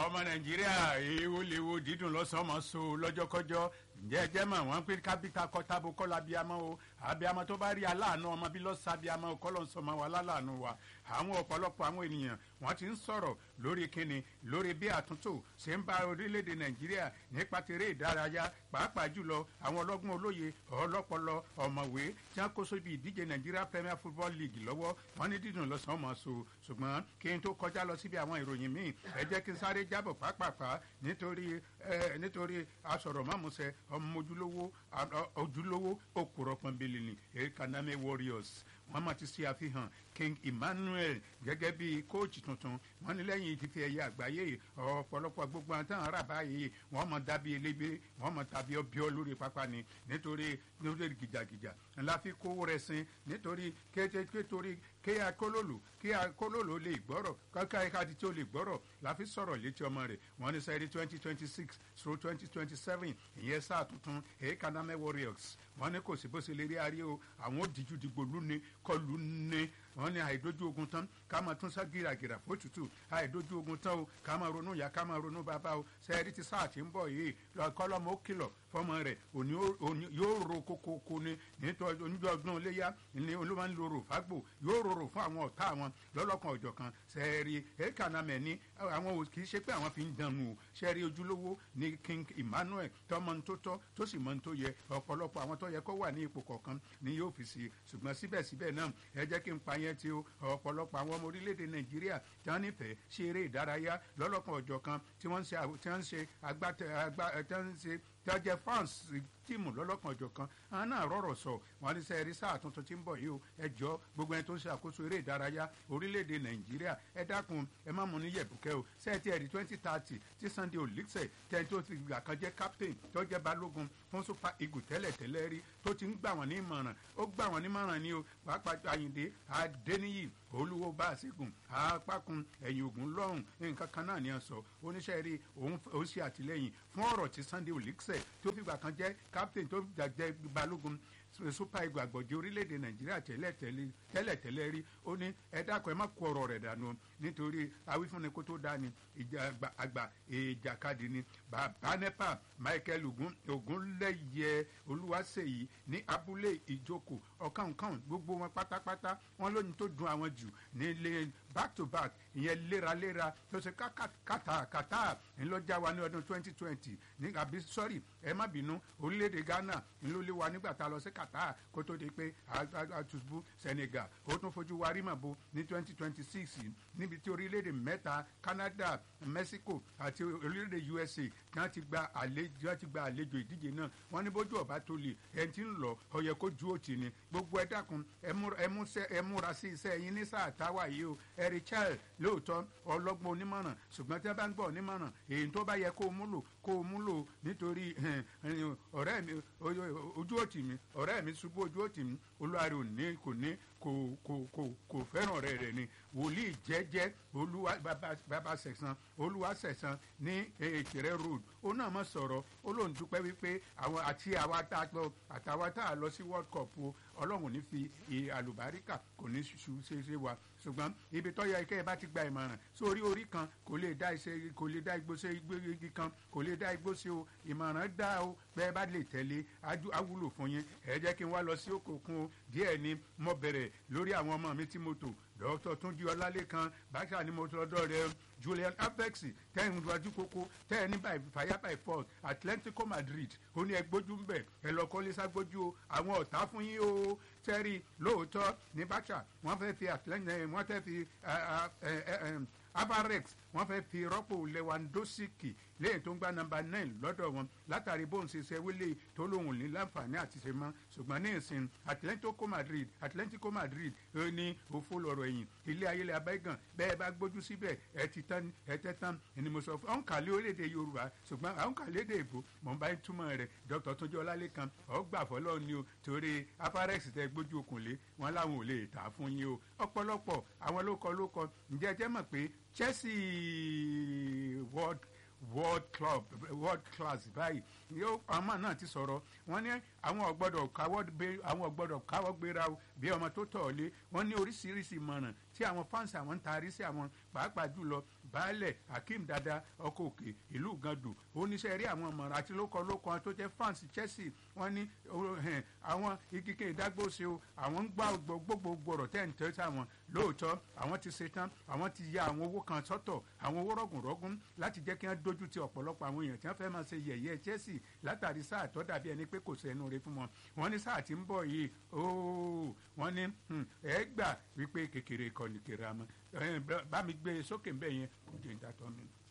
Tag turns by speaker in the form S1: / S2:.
S1: ọmọ nàìjíríà èèwọ̀ lèwo dídùn lọ́sọ̀ọ́mọ so lọ́jọ́kọ́jọ́ ǹjẹ́ ẹ jẹ́ mọ̀ wọ́n pé kábíta kọ́tàbó kọ́lá abiyamọ o abiyamọ tó bá rí aláàánú ọmọ bí lọ́sọ̀ abiyamọ o kọ́lọ́ sọmọ wa láláàánú wa àwọn ọ̀pọ̀lọpọ̀ àwọn ènìyàn wọ́n ti ń sọ̀rọ̀ lórí kíni lórí bí àtúntò ṣe ń bá orílẹ̀-èdè nàìjíríà nípa tèrè ìdárayá pàápàá jùlọ àwọn ọlọ́gbọ́n olóye ọlọ́pọlọ ọ̀mọ̀wé tí wọ́n kó sóbi ìdíje nàìjíríà premier football league lọ́wọ́ wọ́n ní dídùn lọ́sàn-án mọ̀ so ṣùgbọ́n kí n tó kọjá lọ síbi àwọn ìròyìn míì ẹ jẹ́ kí n sáré jábọ̀ pàápàá nítorí nítorí asọ̀rọ̀mọ́mùsẹ̀ ọmọ ojúlówó ojúlówó òkúrọ̀ pọ̀nbélé ni ekaname warriors wọ́n máa ti ṣe àfihàn king emmanuel gẹ́gẹ́ bí kóòtù tuntun wọ́n ní lẹ́yìn ìdíje ẹ̀yẹ àgbáyé ọ̀pọ̀lọpọ̀ gbogbo àwọn táwọn ará báyìí wọ́n mọ̀ dàbí elébé wọ́n mọ̀ tàbí ọbíọ́ lórí pápá ni nítorí nítorí gìjàgìjà ńlá fi kówó rẹ̀ sin nítorí kétorí kí akólólò kí akólólò lè gbọ́rọ̀ kọ́kọ́ ẹ̀ka tí ó lè gbọ́rọ̀ la fi sọ̀rọ̀ létí ọmọ rẹ̀ wọ́n ní sẹ́rí twenty twenty six through twenty twenty seven ìyẹn sáà tuntun èékànámẹ́ warriors wọ́n ní kò sí bó ṣe lè rí arí o àwọn òdìjú dìgbò lúni kọlù ní wọ́n ní àìdójú ogun tán ká máa tún sá gíragìrà fótútù àìdójú ogun tán o ká máa ronú ìyá ká máa ronú bàbá o sẹ́ẹ̀rí ti sáà tí ń bọ̀ yìí kọ́lọ́mọ ó kìlọ̀ fọmọ rẹ̀ òní yóò ro kókókó ni nítorí oníjọ́ ọdún iléyà ni olúwa ń lo rò fágbò yóò rorò fún àwọn ọ̀tá àwọn lọ́lọ́kan ọ̀jọ̀ kan sẹ́ẹ̀rí èkánamẹ̀ ní àwọn kì í ṣe pé àwọn fi ń dànù o sẹ́ẹ̀rí ojúlówó ni king emmanuel tọmọ tó tọ́ tó sì mọ tó yẹ ọ̀pọ̀lọpọ̀ àwọn tó yẹ kó wà ní ipò kọ̀ọ̀kan ni yóò fi sí ṣùgbọ́n síbẹ̀síbẹ̀ náà ẹ jẹ́ kí n pa yẹn tí o ọ̀pọ̀lọpọ̀ àwọn ọmọ orílẹ̀-èdè nàìjíríà tí wọ́n nífẹ̀ẹ́ ṣe eré ìdárayá lọ́lọ́kan ọ̀jọ̀ kan tí wọ́n ń ṣe agbátẹ tí wọ́n ń ṣe tí wọ́n jẹ́ fans tíìmù lọ́lọ́kan ọ̀jọ̀ kan àwọn náà rọ̀rọ̀ sọ wọn ní sẹ́ẹ̀rí sáà tuntun tí ń bọ̀ yìí o ẹ jọ gbogbo ẹni tó ń ṣe àkóso eré ìdárayá orílẹ̀-èdè nàìjíríà ẹ dákun ẹ má mú ní yẹ̀bùkẹ́ o sẹ́ẹ̀tì ẹ̀rí twenty thirty tí sunday olùsẹ̀ tẹ́ni tó ti gbà kan jẹ́ captain tó jẹ́ balógun fún super eagle tẹ́lẹ̀ tẹ́lẹ̀ rí tó ti ń gbà wọ́n ní ìmọ̀ràn ó gbà wọ́n ní ìmọ̀ràn ni o pàápàá àyìndé adéníyì olúwo bá a ṣẹ́gun apákun ẹ̀yìn ògùn lọ́hùn nǹkan kan náà ni a sọ oníṣẹ́ rí òun ṣe àtìlẹ́yìn fún ọ̀rọ̀ tí sunday olùsẹ̀ tó fìgbà kan jẹ́ captain tó jẹ́ balógun super eagle àgbọ̀jẹ̀ orílẹ̀-èdè nàìjíríà tẹ́lẹ̀ tẹ́lẹ̀ rí ó ní ẹ dákun ẹ má kó ọ̀rọ̀ rẹ̀ dànù nítorí awífúnni kó tó dání ìjà àgbà ìjàkadì ni bàbá nepa michael ogunlẹ́yẹ olúwaṣeyí ní abúlé ìjókòó ọ̀kànkàn gbogbo wọn pátápátá wọn lóyún tó dun àwọn jù nílé back to back ìyẹn léraléra tó ṣe kàtàkàtà ńlọjà wa ní ọdún twenty twenty ní àbí sọ́rí ẹ má bínú orílẹ̀-èdè ghana ńlọlé wa nígbà tá a lọ sí qatar kó tó di pé àtúbù senegal ó tún fojú wa rímàbo ní twenty twenty six níbi tí orílẹ̀-èdè mẹ́ta canada mexico àti orílẹ̀-èdè usa náà ti gba àlejò ti gba àlejò ìdíje náà wọ́n ní bójú ọ̀bá tó lè ẹni tí ń lọ ọ̀yẹ́ kó ju òtì ni gbogbo ẹ dákun ẹ múra sí iṣẹ́ yín ní sáà táwa yìí o ẹ̀rí child lóòótọ́ ọlọ́gbọ́n onímọ̀ràn ṣùgbọ́n tí wọ́n bá ń gbọ́ onímọ̀ràn èyí tó bá yẹ kó o múlò kó o múlò nítorí ọ̀rẹ́ mi ojú òtì mi ọ̀rẹ́ mi ṣubú ojú òtì mi olúwarẹ̀ ò ní kò ní kò kò kò kò fẹ́ràn rẹ̀ rẹ̀ ni wòlíì jẹ́jẹ́ olúwa bàbá sẹ̀sán olúwa sẹ̀sán ní èkìrẹ́ road ó náà mọ̀ sọ̀rọ̀ ó lóun dúpẹ́ wípé àwọn àti àwa tá a gbọ́ àtàwa tá a lọ sí world cup o ọlọ́run ní fi àlùbáríkà kò ní ṣu ṣe ṣe wa ṣùgbọ́n ibi tó yẹ kẹ́ ẹ bá ti gba ìmọ̀ràn sórí orí kan kò lè dá iṣẹ́ kò lè dá igbó ṣe igi kan kò lè dá igbó ṣe o ìmọ̀ràn dá o bẹ́ẹ̀ bá lè tẹ̀lé awúlò fún yín ẹ jẹ́ kí n wá lọ sí òkòkun o díẹ̀ ni mo bẹ̀rẹ̀ lórí àwọn ọmọ mi tí mo tò dr túnjí ọlálẹ́kan báṣà ni mo tọ́jọ́ rẹ julian apex tẹ́yìn wájú kókó tẹ́yìn ní by fire by force atlantico madrid ó ní ẹgbójú ń bẹ̀ ẹ lọ kọ́lé ságbójú o àwọn ọ̀tá fún yín o tẹ́rì lóòótọ́ ní báṣà wọ́n fẹ́ fi atlantic wọ́n fẹ́ fi avarex wọ́n fẹ́ fi rọ́pò lewandowski lẹ́yìn tó ń gba nọmba nine lọ́dọ̀ wọn látàrí bóun ṣe ṣe wílé tó lóun ní láǹfààní àti ṣe mọ́ ṣùgbọ́n ní ìsìn atlantico madrid atlantico madrid ní òfò lọ́rọ̀ ẹ̀yìn ilé ayé lẹ́ abẹ́gàn bẹ́ẹ̀ bá gbójú síbẹ̀ ẹ ti tán ẹ tẹ́ tán ẹni mo sọ fún ọ̀n kàlẹ́ orílẹ̀-èdè yorùbá ṣùgbọ́n àwọn kàlẹ́ èdè èbó mọ̀ n bá ń túmọ̀ rẹ̀ dr tójú ọlálẹ́kan ọgbà fọlọ́ ni o torí aparex tẹ gbójú okùnlé wọn láwọn ò lè tà fún yín o ọ̀pọ̀lọpọ̀ àwọn lókọ lókọ ǹjẹ́ jẹ́ mọ̀ pé chelsea world world club world class báyìí yóò ọmọ náà ti sọ̀rọ̀ wọ́n ní àwọn ọ̀gbọ́dọ̀ káwọ́ gbé àwọn ọ̀gbọ́dọ̀ káwọ́ gbéra o bí ọmọ tó tọ̀ lé wọ́n ní oríṣiríṣi ìmọ̀ràn tí àwọn fáǹsì àwọn ń taari sí àwọn pàápàá jùlọ baálẹ̀ akeem dada ọkọ̀ òkè ìlú gandù oníṣẹ́ rí àwọn ọmọràn àti lóko lóko tó jẹ́ fáǹsì chelsea wọ́n ní àwọn igike ìdágbóse o àwọn ń gbá gbogbo gbọ̀rọ̀ tẹ́ ń tẹ́ sáwọn lóòótọ́ àwọn ti ṣe tán àwọn ti ya àwọn owó kan sọ́tọ̀ àwọn owó rọ̀gùnrọ̀gùn láti jẹ́ kí wọ́n dojú ti ọ̀pọ̀lọpọ̀ àwọn èèyàn tí wọ́n fẹ́ máa ṣe yẹ̀yẹ́ chelsea látàrí sáà tó dàbí ẹni pé kò sẹ́nu rẹ fún wọn wọ́n ní sáà tí ń bọ̀ yìí ooo wọ́n ní ẹ gbà wípé kékeré kọ́ni kéra mọ́ bá mi gbé sókè ń bẹ̀ yẹn kò dé ń dàtọ́ mi.